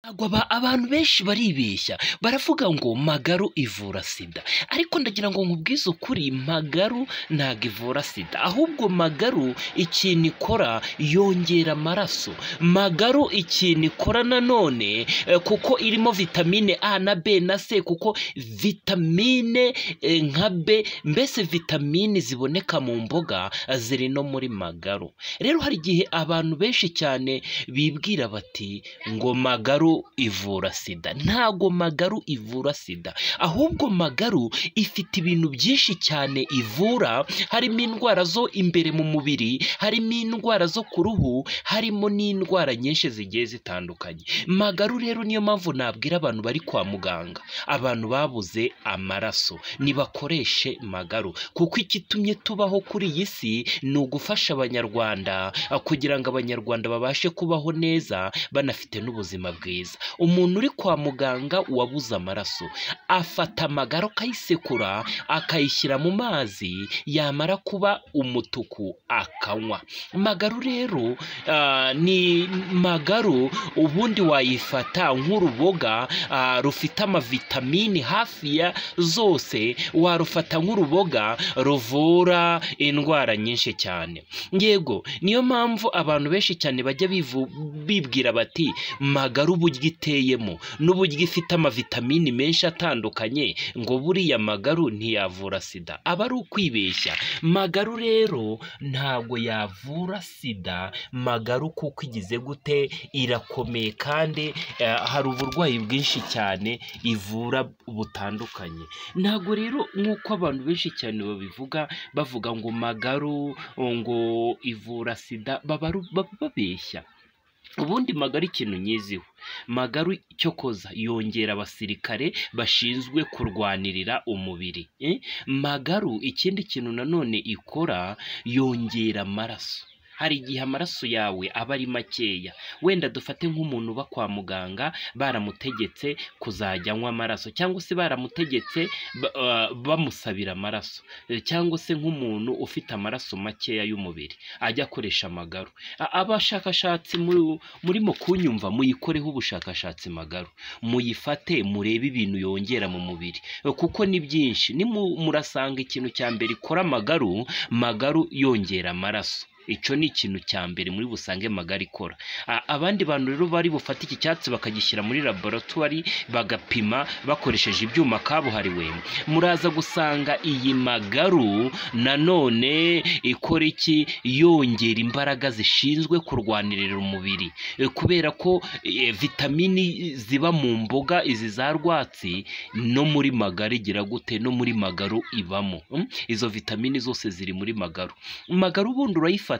Ntabwo abantu benshi baribeshya baravuga ngo magaru ivura sida ariko ndagira ngo nkubwize ukuri magaru ntabwo ivura sida ahubwo magaru ikintu ikora yongera amaraso, magaru ikintu ikora nanone kuko irimo vitamine A na B na C kuko vitamine nka B mbese vitamine ziboneka mu mboga ziri no muri magaru, rero hari igihe abantu benshi cyane bibwira bati ngo magaru ivura sida, ntabwo magaru ivura sida ahubwo magaru ifite ibintu byinshi cyane ivura harimo indwara zo imbere mu mubiri, harimo indwara zo ku ruhu, harimo n'indwara nyinshi zigiye zitandukanye, magaru rero niyo mpamvu nabwira abantu bari kwa muganga, abantu babuze amaraso nibakoreshe magaru kuko igitumye tubaho kuri iyi si ni ugufasha abanyarwanda kugira ngo abanyarwanda babashe kubaho neza banafite n'ubuzima bwiza, umuntu uri kwa muganga wabuze amaraso afata amagara akayisekura akayishyira mu mazi yamara kuba umutuku akanywa, magaru rero ni magaru ubundi wayifata nk'uruboga rufite amavitamini hafi ya zose warufata nk'uruboga ruvura indwara nyinshi cyane, yego niyo mpamvu abantu benshi cyane bajya bibwira bati magaru uburyo iteyemo n'uburyo ifite amavitamini menshi atandukanye ngo buriya magaru ntiyavura sida, aba ari ukwibeshya, magaru rero ntabwo yavura sida, magaru kuko igize gute irakomeye kandi hari uburwayi bwinshi cyane ivura butandukanye, ntabwo rero nk'uko abantu benshi cyane babivuga bavuga ngo magaru ngo ivura sida baba babeshya, ubundi magaru ikintu nyiziho, magaru cyo koza yongera abasirikare bashinzwe kurwanirira umubiri, magaru ikindi kintu nanone ikora yongera amaraso, hari igihe amaraso yawe aba ari makeya wenda dufate nk'umuntu uba kwa muganga baramutegetse kuzajya anywa amaraso cyangwa se baramutegetse bamusabira amaraso cyangwa se nk'umuntu ufite amaraso makeya y'umubiri ajya akoresha amagaru, abashakashatsi murimo kunyumva muyikoreho ubushakashatsi magaru, muyifate murebe ibintu yongera mu mubiri kuko ni byinshi, murasanga ikintu cya mbere ikora amagaru, magaru yongera amaraso, icyo ni ikintu cya mbere muri busange magaru ikora, abandi bantu rero bari bufate iki cyatsi bakagishyira muri laboratwari bagapima bakoresheje ibyuma kabuhariwe, muraza gusanga iyi magaru nanone ikora iki yongera imbaraga zishinzwe kurwanirira umubiri, kubera ko vitamini ziba mu mboga izi za rwatsi no muri magaru igira gute no muri magaru ibamo, izo vitamini zose ziri muri magaru, magaru ubundi urayifata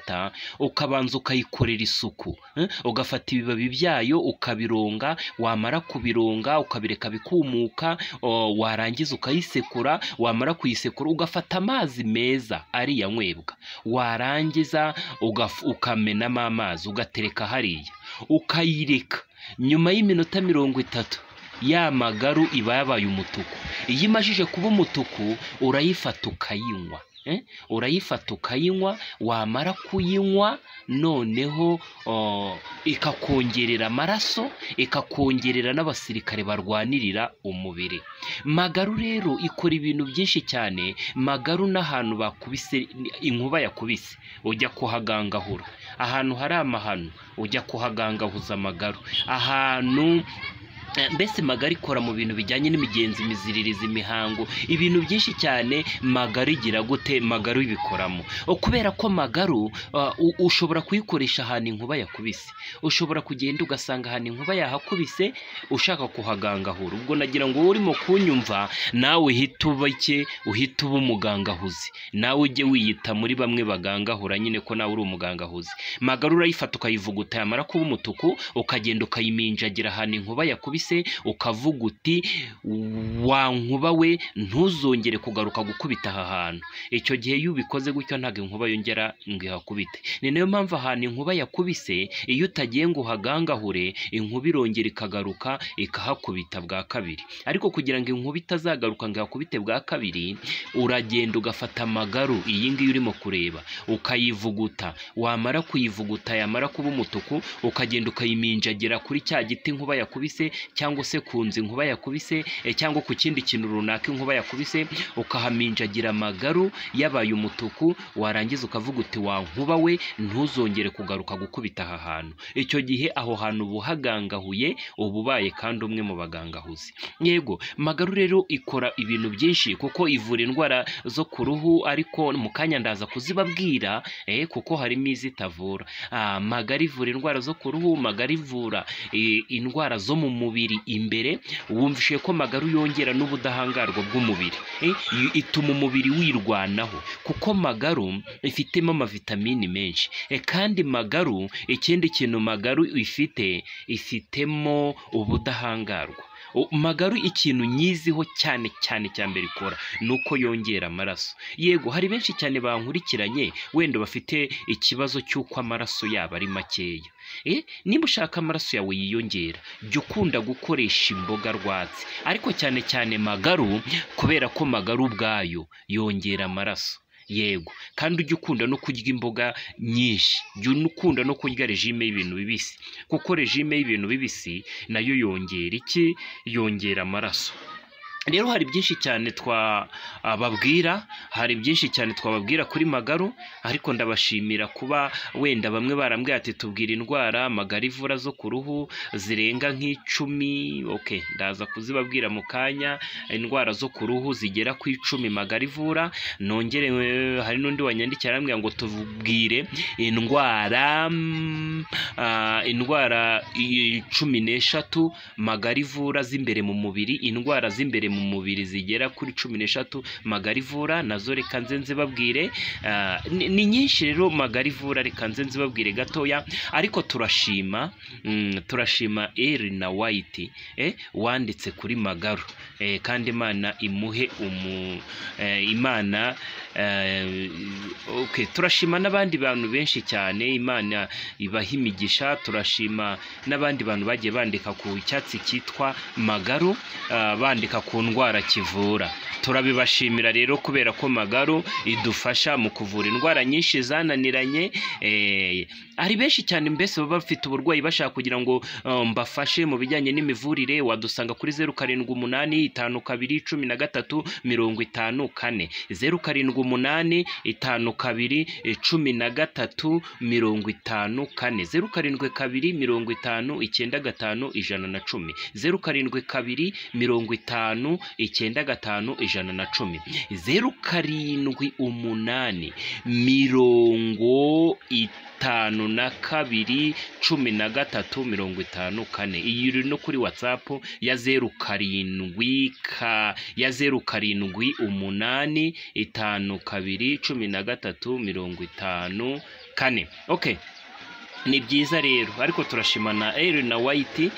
ukabanza ukayikorera isuku, ugafata ibibabi byayo ukabironga wamara kubironga ukabireka bikumuka, warangiza ukayisekura wamara kuyisekura ugafata amazi meza ariyanywebwa, warangiza ukamenamo amazi ugatereka hariya ukayireka, nyuma y'iminota mirongo itatu ya magaru iba yabaye umutuku, iyo imajije kuba umutuku urayifata ukayinywa, urayifata ukayinywa wamara kuyinywa noneho ikakongerera amaraso ikakongerera n'abasirikare barwanirira umubiri, magaru rero ikora ibintu byinshi cyane, magaru n'ahantu bakubise inkuba yakubise ujya kuhagangahura, ahantu hari amahano ujya kuhagangahuza amagaru, ahantu mbese magaru ikora mu bintu bijyanye n'imigenzo, imiziririzo, imihango, ibintu byinshi cyane magaru igira gute, magaru ibikoramo, kubera ko magaru ushobora kuyikoresha ahantu inkuba yakubise, ushobora kugenda ugasanga ahantu inkuba yahakubise ushaka kuhagangahura, ubwo nagira ngo wowe urimo kunyumva nawe uhite uba iki, uhite uba umugangahuzi, nawe ujye wiyita muri bamwe bagangahura nyine ko nawe uri umugangahuzi, magaru urayifata ukayivuguta yamara kuba umutuku ukagenda ukayiminjagira ahantu inkuba yakubise se ukavuga uti wankuba we ntuzongere kugaruka gukubita aha hantu icyo gihe iyo ubikoze gutyo ntabwo inkuba yongera ngo ihakubite ni nayo mpamvu ahantu inkuba yakubise iyo utagiye ngo uhagangahure inkuba irongera ikagaruka ikahakubita bwa kabiri ariko kugira ngo inkuba itazagaruka ngo ihakubite bwa kabiri uragenda ugafata amagaru iyi ngiyi urimo kureba ukayivuguta wamara kuyivuguta yamara kuba umutuku ukagenda ukayiminjagira kuri cya giti inkuba yakubise cyangwa se ku nzu inkuba yakubise eh, cyangwa ku kindi kintu runaka inkuba yakubise ukahaminjagira amagaru yabaye umutuku warangiza ukavuga uti wa nkuba we ntuzongere kugaruka gukubita aha hantu icyo gihe aho hantu uba uhagangahuye uba ubaye kandi umwe mu bagangahuzi yego magaru rero ikora ibintu byinshi kuko ivura indwara zo ku ruhu ariko mu kanya ndaza kuzibabwira eh, kuko harimo izitavura Ah, magari ivura indwara zo ku ruhu magari ivura eh, indwara zo mu mubiri imbere wumvishe ko magaru yongera n'ubudahangarwa bw'umubiri Eh, i- ituma umubiri wirwanaho kuko magaru ifitemo amavitamini menshi Eh, kandi magaru ikindi kintu magaru ifite ifitemo ubudahangarwa U- magaru ikintu nyiziho cyane cyane cya mbere ikora ni uko yongera amaraso yego hari benshi cyane bankurikiranye wenda bafite ikibazo cy'uko amaraso yabo ari makeya Eh, niba ushaka amaraso yawe yiyongera jya ukunda gukoresha imboga rwatsi ariko cyane cyane magaru kubera ko magaru ubwayo yongera amaraso yego kandi ujye ukunda no kurya imboga nyinshi jya ukunda no kurya regime y'ibintu bibisi kuko regime y'ibintu bibisi nayo yongera iki yongera amaraso rero hari byinshi cyane twababwira hari byinshi cyane twababwira kuri magaru ariko ndabashimira kuba wenda bamwe barambwira ati tubwira indwara magari ivura zo ku ruhu zirenga nk'icumi okay ndaza kuzibabwira mu kanya indwara zo ku ruhu zigera ku icumi magari ivura nongere eh, hari n'undi wanyandikira arambwira ngo tubwire indwara mm, ah, indwara i- cumi n'eshatu magari ivura z'imbere mu mubiri indwara z'imbere mu mubiri zigera kuri cumi n'eshatu magari ivura nazo reka nze nzibabwire ah, ni ni nyinshi rero magari ivura reka nze nzibabwire gatoya ariko turashima mm, turashima eri na wayiti eh, wanditse kuri magaru eh, kandi imana imuhe umu eh, imana eh, okay, turashima n'abandi bantu benshi cyane imana ibaha imigisha turashima n'abandi bantu bagiye bandika ku cyatsi cyitwa magaru ah, bandika ku ndwara kivura turabibashimira rero kubera ko magaru idufasha mu kuvura indwara nyinshi zananiranye eh, hari benshi cyane mbese baba bafite uburwayi bashaka kugira ngo ah, mbafashe mu bijyanye n'imivurire wadusanga kuri zeru karindwi umunani itanu kabiri cumi na gatatu mirongo itanu kane zeru karindwi umunani itanu kabiri eh, cumi na gatatu mirongo itanu kane zeru karindwi kabiri mirongo itanu icyenda gatanu ijana na cumi zeru karindwi kabiri mirongo itanu icyenda gatanu ijana na cumi zeru karindwi umunani mirongo itanu na kabiri cumi na gatatu mirongo itanu kane iyi iri no kuri watsapu ya zeru karindwi ka ya zeru karindwi umunani itanu kabiri cumi na gatatu mirongo itanu kane okay ni byiza rero ariko turashimana eri na wayiti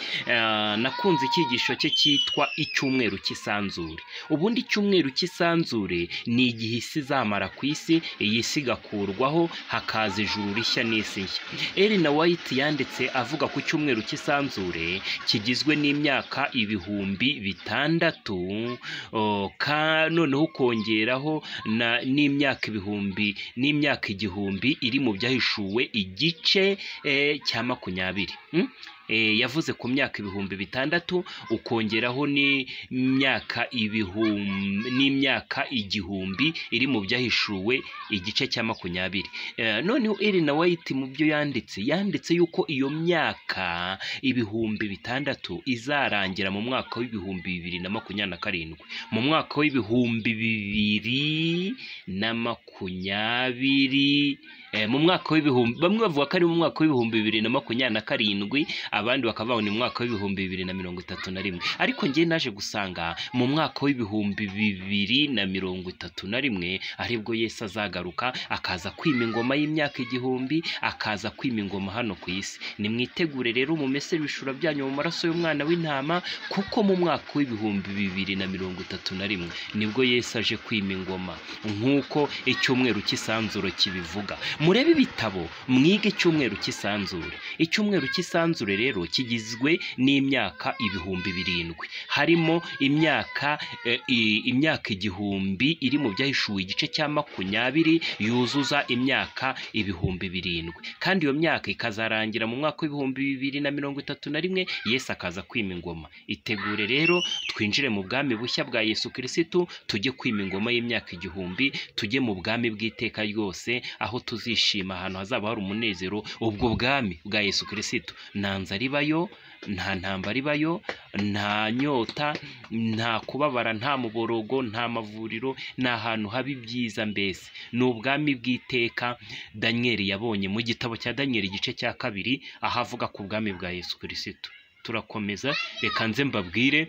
nakunze icyigisho cye cyitwa icyumweru cy'isanzure ubundi icyumweru cy'isanzure ni igihe isi izamara ku isi iyi si igakurwaho hakaza ijuru rishya n'isi nshya eri na wayiti yanditse avuga ku cyumweru cy'isanzure kigizwe n'imyaka ibihumbi bitandatu o, ka noneho ukongeraho na- n'imyaka ibihumbi n'imyaka igihumbi iri mu byahishuwe igice eh, cya makumyabiri mm? Eh, yavuze ku myaka ibihumbi bitandatu ukongeraho n'imyaka ibihumbi n'imyaka igihumbi iri mu byahishuwe igice cya makumyabiri Eh, noneho irina wayiti mu byo yanditse yanditse yuko iyo myaka ibihumbi bitandatu izarangira mu mwaka w'ibihumbi bibiri na makumyabiri na karindwi mu mwaka w'ibihumbi bibiri na makumyabiri eh, mu mwaka w'ibihumbi bamwe bavuga ko ari mu mwaka w'ibihumbi bibiri na makumyabiri na karindwi abandi bakaba babona mu mwaka w'ibihumbi bibiri na mirongo itatu na rimwe ariko njye naje gusanga mu mwaka w'ibihumbi bibiri na mirongo itatu na rimwe aribwo Yesu azagaruka akaza kwima ingoma y'imyaka igihumbi akaza kwima ingoma hano ku isi nimwitegure rero mumese ibishura byanyu mu maraso y'umwana w'intama kuko mu mwaka w'ibihumbi bibiri na mirongo itatu na rimwe nibwo Yesu aje kwima ingoma nk'uko icyumweru cy'isanzure kibivuga murebe ibitabo mwige icyumweru cy'isanzure icyumweru cy'isanzure rero kigizwe n'imyaka ibihumbi birindwi harimo imyaka eh, i- imyaka igihumbi iri mu byahishuwe igice cya makumyabiri yuzuza imyaka ibihumbi birindwi kandi iyo myaka ikazarangira mu mwaka w'ibihumbi bibiri na mirongo itatu na rimwe yesu akaza kwima ingoma itegure rero twinjire mu bwami bushya bwa yesu kirisitu tujye kwima ingoma y'imyaka igihumbi tujye mu bwami bw'iteka ryose aho tuzishima ahantu hazaba hari umunezero ubwo bwami bwa yesu kirisitu nta nzara ibayo nta ntambara ibayo nta nyota nta kubabara nta muborogo nta mavuriro ni ahantu haba ibyiza mbese ni ubwami bw'iteka daniyeli yabonye mu gitabo cya daniyeli igice cya kabiri aho avuga ku bwami bwa yesu kirisitu turakomeza reka nze mbabwire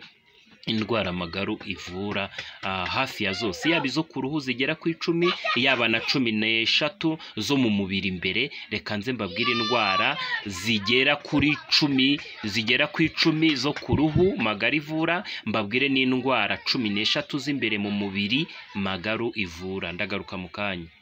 indwara amagaru ivura ah, hafi ya zose yaba izo ku ruhu zigera ku icumi yaba na cumi n'eshatu zo mu mubiri imbere reka nze mbabwire indwara zigera kuri cumi zigera ku icumi zo ku ruhu magari ivura mbabwire n'indwara cumi n'eshatu z'imbere mu mubiri magaru ivura ndagaruka mu kanya